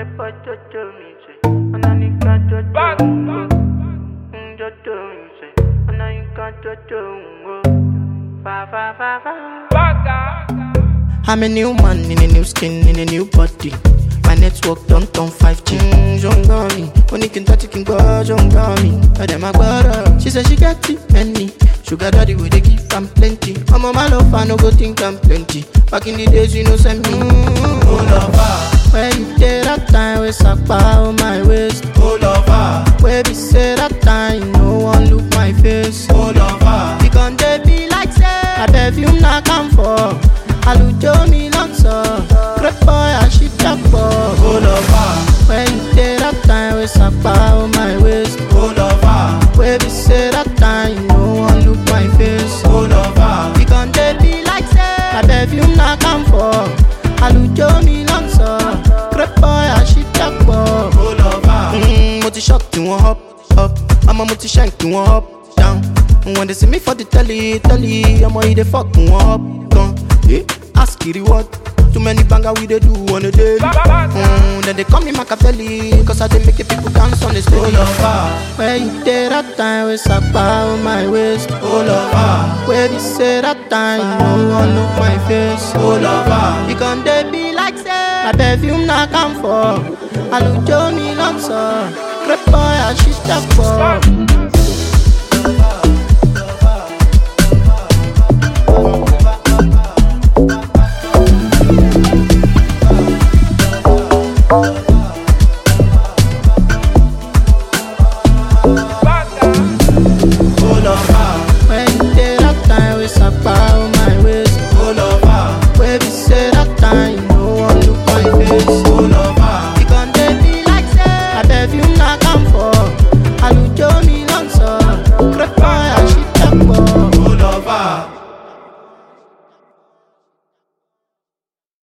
Crepa jojo mi se, ananika jojo ngo. Mm, Jojo mi se, ananika jojo ngo. Fa fa fa fa. I'm a new man in a new skin, in a new body. My network don't turn 5G. Mm, Jongami, when you can touch it, can go Jongami. I them my brother. She said she got it, many. Sugar daddy, we they give am plenty. I'm on my love, I no go think I'm plenty. Back in the days, you know, send me. Mm, Oh lover, where you did that time, we suck on my waist. oh lover, Where be say that time, no one look my face. oh lover, We gon' dey be like say My perfume na come for Alujo mi lọ́sọ̀ Great boy àṣìjàpọ̀ oh lover, When you dey that time wey sapa o my waist oh lover, Wey be say that time no one look my face oh lover, We gon' dey be like say My perfume na come for Alujo mi lọ́sọ̀ Great boy àṣìjàpọ̀ oh lover. Mm, mo ti shock tí wọ́n up up ọmọ mo ti shank tí wọ́n up down when they see me for the telly telly ọmọ yìí dey fuck wọ́n up gan eh ask the reward too many banger we dey do on a daily mm, then they call me Machiavelli cause I dey make the people dance on the Oh stage. lover, Where you dey that time wey sapa on my waist oh lover, Where be say that time no one look my face oh lover, You gon' dey be like say My perfume na come for Alujo mi lọ́sọ̀ Great boy àṣìṣàpọ̀